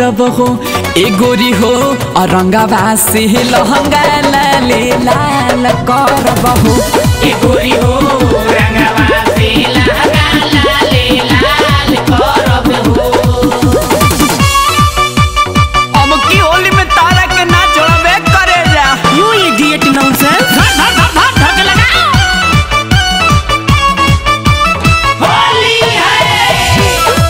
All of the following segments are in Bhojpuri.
करब हो ए गोरी हो औरंगाबा से लहंगा लाले लाल करब हो ए गोरी हो रंगवा से लहंगा लाले लाल करब हो अब की होली में तारा के ना छोड़बे करे जा यू इडियट नॉनसेंस धर धर धर धर धर के लगा होली है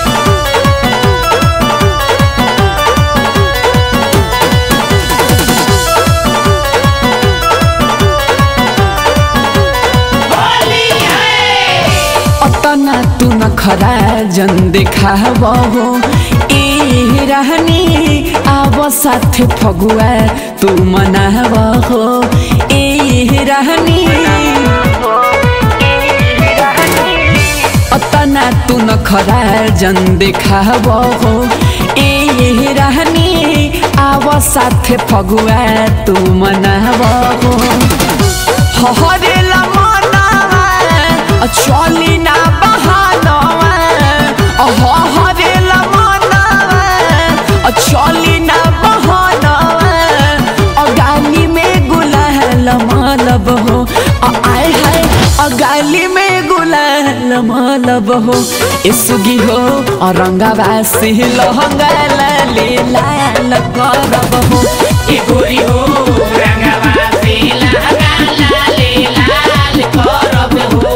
होली है अतना तू न खरा जन देखाब हो ए रहनी आब साथे फगुआ तू मनाब हो ए रहनी अतना तू न खरा जन देखाब हो ए रहनी आब साथे फगुआ तू मनाब हो हरेला मनावा अ चली ना बहानवा अ हरेला मनावा अ चली ना बहानवा अ गाली में गुलाल मालब हो अ आय हाय अ गाली में गुलाल मालब हो ए सुगी हो अ रंगावा से लहंगा लाले लाल करब हो ए गोरी हो रंगवा से लहंगा लाले लाल करब हो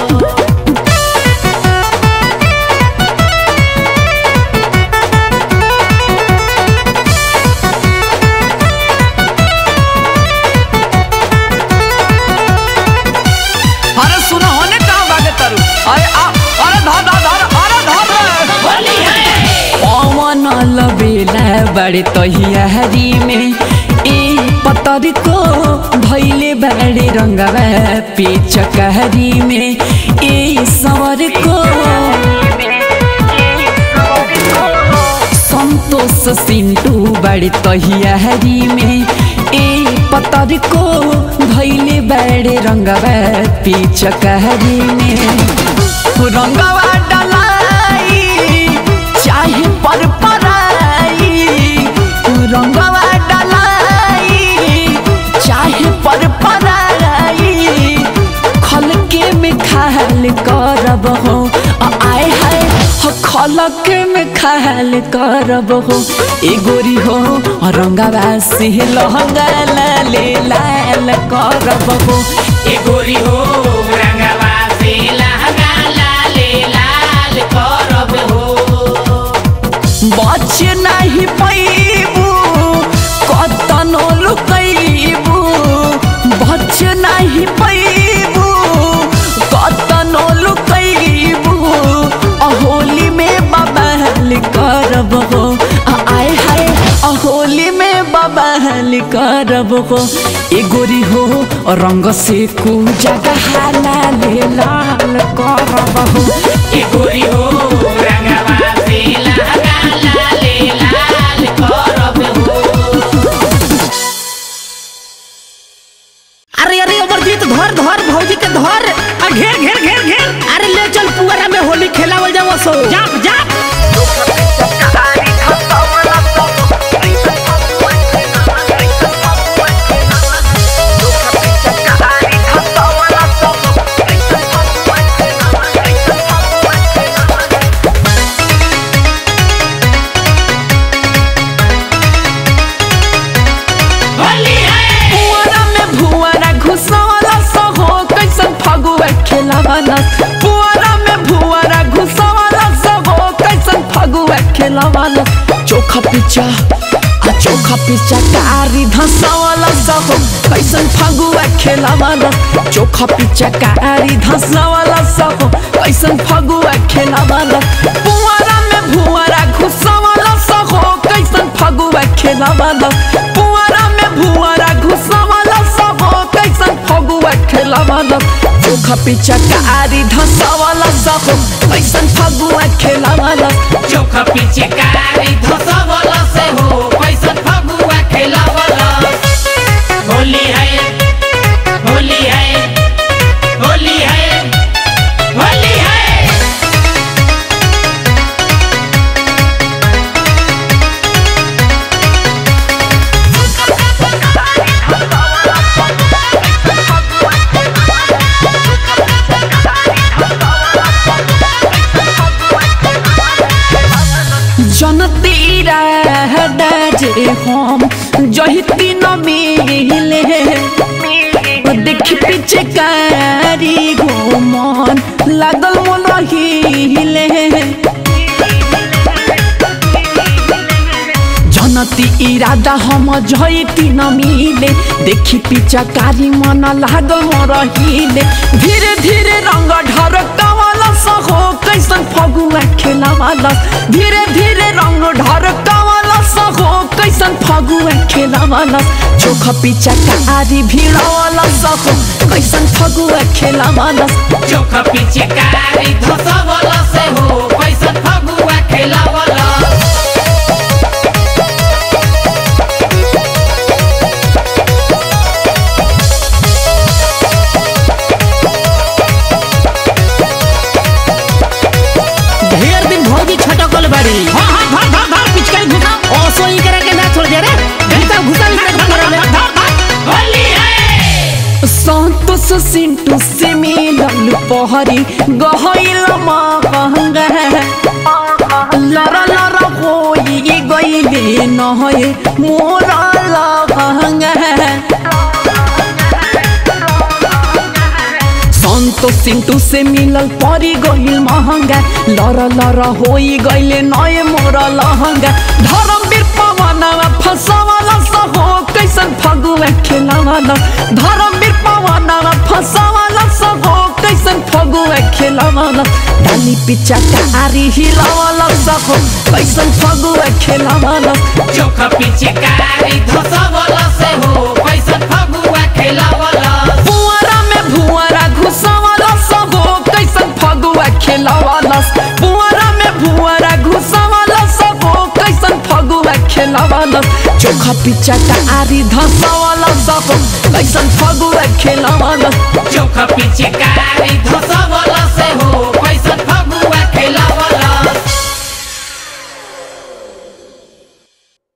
अरे सुनो होने कहाँ भागे तरु अरे आ अरे धर धर धर अरे धर रे होली है पवन लबेला बड़े तहियारी में ए पतर को भैले बड़े रंगवा पेचकहरी में ए सवर को संतोष सिंटू बड़े तहियारी में ए पतर को धैले बड़े रंगवा पेचकहरी में रंगवा डलाई चाहे पर पराई रंगवा डलाई चाहे पर पराई खलके में खाल करब हो आ आय हाय हो खलके में खाल करब हो ए गोरी हो रंगवा से लहंगा लाले लाल करब हो ए गोरी हो रंगवा से लहंगा लाले लाल करब हो बच नहीं पैबू कतनो लुकैबू बच नहीं पैबू कतनो लुकैबू अहोली में बबहल करब हो आ आय हाय अहोली में बबहल करब हो ए गोरी हो रंग से कु जगह लाले लाल करब हो ए गोरी हो रंगवा से लहंगा लाले लाल करब हो अरे अरे अमरजीत धर धर भौजी के धर आ घेर घेर घेर घेर अरे ले चल पुअरा में होली खेलावल जाओ सो जा जा होली है पुअरा में भुअरा घुसवला सहो कैसन फगुआ खेलावला पुअरा में भुअरा घुसवला सहो कैसन फगुआ खेलावला चोखा पिचा आ चोखा पिचा कारी धसवला सहो कैसन फगुआ खेलावला चोखा पिचा कारी धसवला सहो कैसन फगुआ खेलावला पुअरा में भुअरा घुसवला सहो कैसन फगुआ खेलावला पुअरा में भुअरा घुसवला सहो कैसन फगुआ खेलावला चोखा पिचा कारी धसवला सहो कैसन फगुआ खेलावला चोखा पीछे कारी धसवला से हो कैसन फगुआ खेलावला होली है होली है होली है होली है हम जहिती न मिले देख पीछे कारी घुमन लागल मोल हिले जनती इरादा हम जयती न मिले देखी पिचकारी मन लागल मोर हिले धीरे धीरे रंग ढर कवाला सहो कैसन फगुआ खेलावाला धीरे धीरे रंग ढर कवाला सहो कैसन फगुआ खेलावाला चोख पिचकारी भिड़ावाला सहो कैसन फगुआ खेलावाला चोख पीछे कारी धसवला से हो कैसन फगुआ खेलावला ढेर दिन भौजी छटकल बाड़ी हां हां धर धर धर पिचकारी घुसा ओसो ई करे के ना छोड़ दे रे घुसा घुसा ई करे धर धर होली है संतोष सिंटू से मिलल पहरी गहल महंगा लरा लरा होई गईले नहे मोरा लहंगा संतोष सिंटू से मिलल परी गईल महंगा लर लर होई गईले नए मोर लहंगा धर्मवीर पवनवा फसवाला सहो कैसन फगुआ खेलावाला धर्मवीर पवनवा फसवाला सहो कैसन फगुआ खेलावाला डाली पिचा कारी हिलावाला सहो कैसन फगुआ खेलावाला चोख पीछे कारी धसवला से हो कैसन फगुआ खेलावला पुअरा में भुअरा घुसवाला सहो कैसन फगुआ खेलावाला पुअरा में भुअरा घुसवाला सहो कैसन फगुआ खेलावाला चोखा पिचा कारी धसवाला सहो कैसन फगुआ खेलावाला चोख पीछे कारी धस